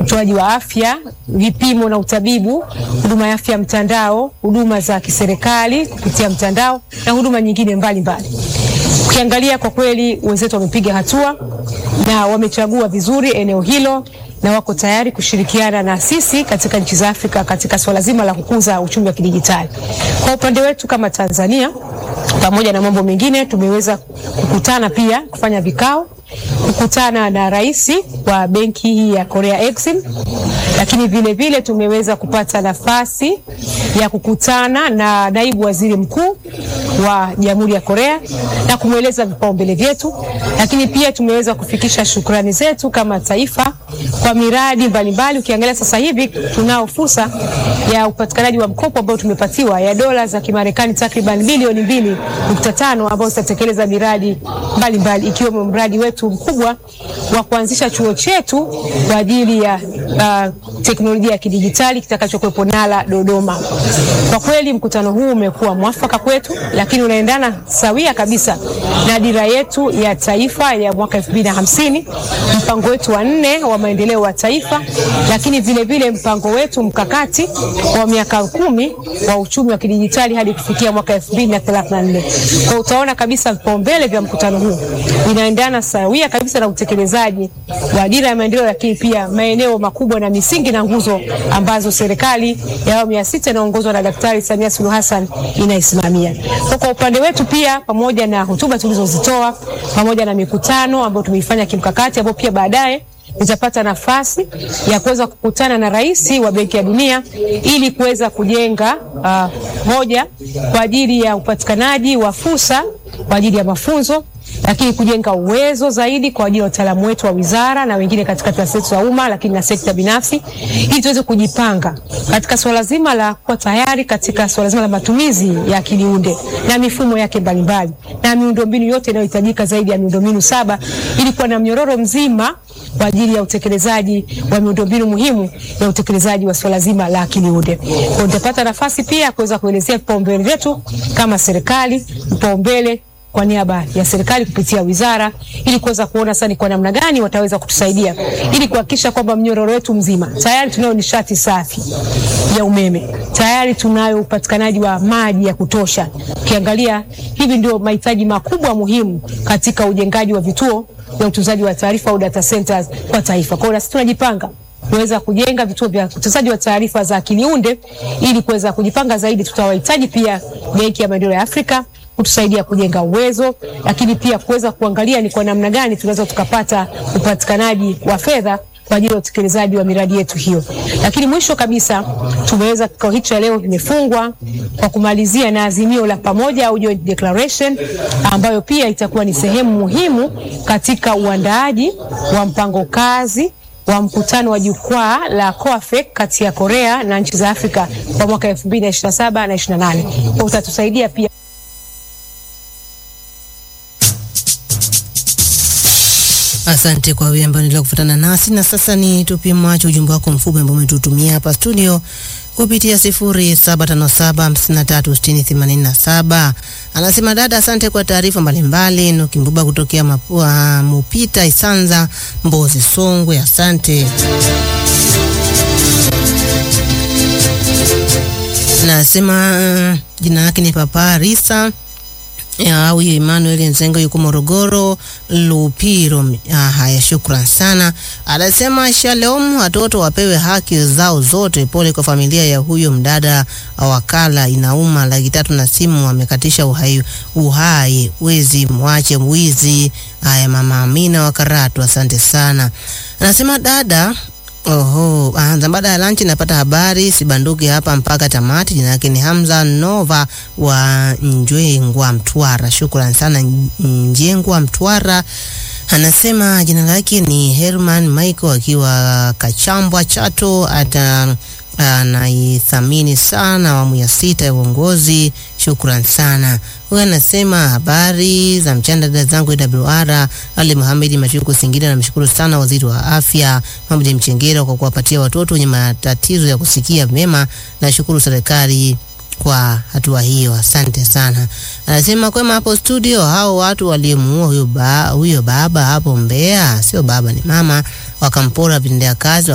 utoaji wa afya, vipimo na utabibu, huduma ya afya mtandao, huduma za kiserikali kupitia mtandao na huduma nyingine mbalimbali. Ukiangalia kwa kweli wenzetu wamepiga hatua na wamechagua vizuri eneo hilo na wako tayari kushirikiana na sisi katika nchi za Afrika katika swala zima la kukuza uchumi wa kidijitali. Kwa upande wetu kama Tanzania, pamoja na mambo mengine, tumeweza kukutana pia kufanya vikao, kukutana na rais wa benki hii ya Korea Exim, lakini vile vile tumeweza kupata nafasi ya kukutana na naibu waziri mkuu wa Jamhuri ya Korea na kumweleza vipaumbele vyetu, lakini pia tumeweza kufikisha shukrani zetu kama taifa kwa miradi mbalimbali. Ukiangalia sasa hivi tunao fursa ya upatikanaji wa mkopo ambao tumepatiwa ya dola za Kimarekani takriban bilioni mbili nukta tano ambao zitatekeleza miradi mbalimbali ikiwemo mradi wetu mkubwa wa kuanzisha chuo chetu kwa ajili ya uh, teknolojia ya kidijitali kitakachokuwepo Nala Dodoma. Kwa kweli mkutano huu umekuwa mwafaka kwetu, lakini unaendana sawia kabisa na dira yetu ya taifa ya mwaka 2050, mpango wetu wa nne wa maendeleo wa taifa, lakini vile vile mpango wetu mkakati wa miaka kumi wa uchumi wa kidijitali hadi kufikia mwaka 2034. Kwa utaona kabisa vipaumbele vya mkutano huu vinaendana sawia kabisa na utekelezaji wa dira ya maendeleo, lakini pia maeneo makubwa na misingi na nguzo ambazo serikali ya awamu ya sita inaongozwa na Daktari Samia Suluhu Hassan inaisimamia. Kwa kwa upande wetu pia, pamoja na hotuba tulizozitoa pamoja na mikutano ambayo tumeifanya kimkakati, ambayo pia baadaye nitapata nafasi ya kuweza kukutana na rais wa Benki ya Dunia ili kuweza kujenga uh, hoja kwa ajili ya upatikanaji wa fursa kwa ajili ya mafunzo lakini kujenga uwezo zaidi kwa ajili ya wataalamu wetu wa wizara na wengine katika taasisi za umma, lakini na sekta binafsi, ili tuweze kujipanga katika swala zima la kuwa tayari katika swala zima la matumizi ya akili unde na mifumo yake mbalimbali na miundombinu yote inayohitajika zaidi ya miundombinu saba, ili kuwa na mnyororo mzima kwa ajili ya utekelezaji wa miundombinu muhimu ya utekelezaji wa swala zima la akili unde. Kwa nitapata nafasi pia kuweza kuelezea vipaumbele vyetu kama serikali, vipaumbele kwa niaba ya serikali kupitia wizara ili kuweza kuona sasa ni kwa namna gani wataweza kutusaidia ili kuhakikisha kwamba mnyororo wetu mzima tayari tunayo nishati safi ya umeme, tayari tunayo upatikanaji wa maji ya kutosha. Ukiangalia hivi ndio mahitaji makubwa muhimu katika ujengaji wa vituo vya utunzaji wa taarifa au data centers kwa taifa. Kwa hiyo sisi tunajipanga kuweza kujenga vituo vya utunzaji wa taarifa za akili unde ili kuweza kujipanga zaidi. Tutawahitaji pia Benki ya Maendeleo ya Afrika kutusaidia kujenga uwezo, lakini pia kuweza kuangalia ni kwa namna gani tunaweza tukapata upatikanaji wa fedha kwa ajili ya utekelezaji wa miradi yetu hiyo. Lakini mwisho kabisa, tumeweza kikao hicho cha leo kimefungwa kwa kumalizia na azimio la pamoja au joint declaration ambayo pia itakuwa ni sehemu muhimu katika uandaaji wa mpango kazi wa mkutano wa jukwaa la COAFEC kati ya Korea na nchi za Afrika kwa mwaka 2027 na 28. Kwa utatusaidia pia Asante kwa wewe ambaye unaendelea kufuatana nasi, na sasa ni tupie macho ujumbe wako mfupi ambao umetutumia hapa studio kupitia 0757536087. Anasema dada, asante kwa taarifa mbalimbali. Nukimbuba kutokea Mapua, Mupita Isanza, Mbozi, Songwe, asante. Nasema uh, jina lake ni Papa Risa au Emmanuel Nzengo yuko Morogoro Lupiro. Ah, haya, shukran sana. Anasema shalom, watoto wapewe haki zao zote. Pole kwa familia ya huyo mdada wakala, inauma. Laki tatu na simu amekatisha uhai, uhai wezi, mwache mwizi. Haya, mama Amina wa Karatu, asante sana. Anasema dada Oho, anza baada ya lunch napata habari sibanduki hapa mpaka tamati. Jina yake ni Hamza Nova wa Njengwa Mtwara. Shukrani sana Njengwa Mtwara. Anasema jina lake ni Herman Michael akiwa Kachambwa Chato, ata anaithamini sana awamu ya sita ya uongozi. Shukran sana. Huyu anasema habari za mchana dada zangu AWR. Ali Muhamedi Machuku Singida, namshukuru sana waziri wa afya Mohamed Mchengera kwa kuwapatia watoto wenye matatizo ya kusikia mema. Nashukuru serikali kwa hatua hiyo, asante sana. Anasema kwema hapo studio, hao watu waliomuua huyo ba, huyo baba hapo Mbeya, sio baba ni mama, wakampora vitendea kazi